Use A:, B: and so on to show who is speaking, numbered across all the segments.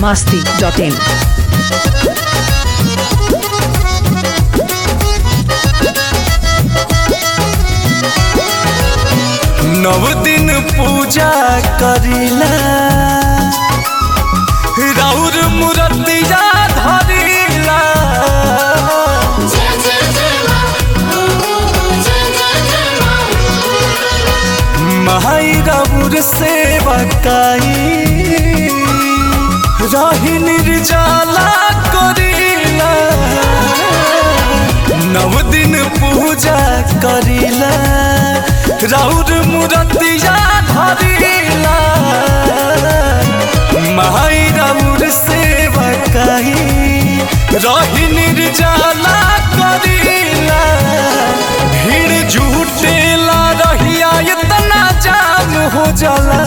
A: masti.in.
B: नव दिन पूजा करिला राउर मूर्तिया धरिला माई राउर सेवा काई रही निर्जला करिला नव दिन पूजा करिला राउर मूर्तिया धरिला माई राउर सेवा काई रही निर्जला करिला भीड़ झूठेला रहिया इतना जाम हो जाला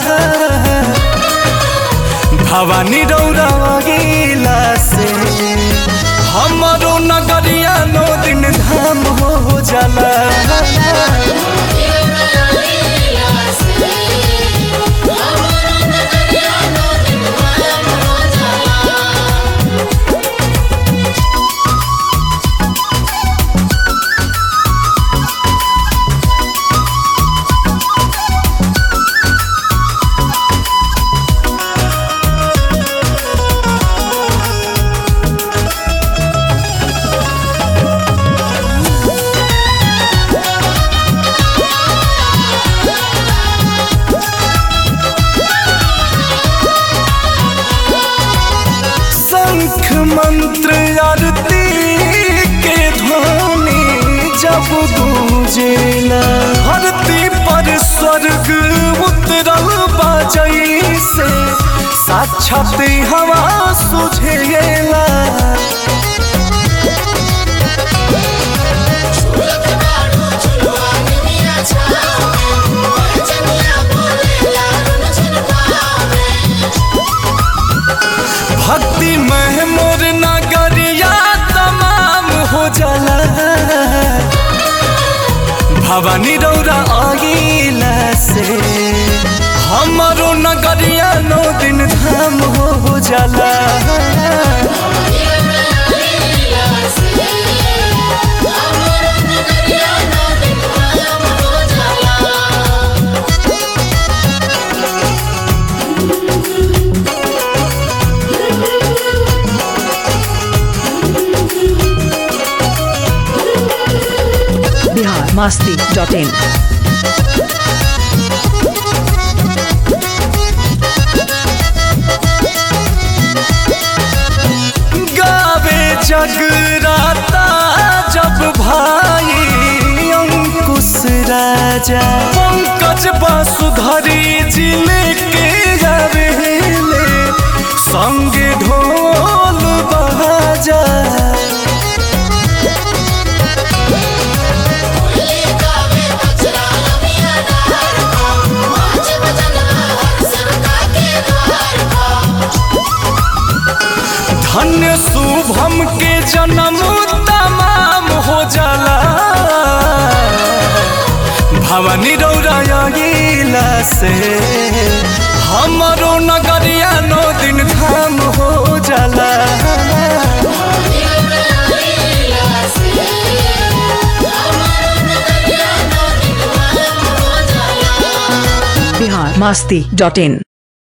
B: भवानी रौरा गेला से हमारो नगरिया नो दिन धाम हो जाला शंख मंत्र आरती के ध्वनि जब गूंजेला धरती पर स्वर्ग उतरल बजई से साक्षात हवा सुझेला भक्ति में मोर नगरिया तमाम हो जाला भवानी रौरा आगिला से हमारो नगरिया नौ दिन धाम हो जाला
A: Bihar masti.in.
B: गावे जगराता जब भाई अंकुश राजा पंकज बासुधरी जिले के गावेले संगे ढोल बाजा धन्य शुभम के जन्म तमाम हो जाला भवानी रौरा गेला से हमारो नगरिया नौ दिन धाम हो जाला
A: Bihar masti.in.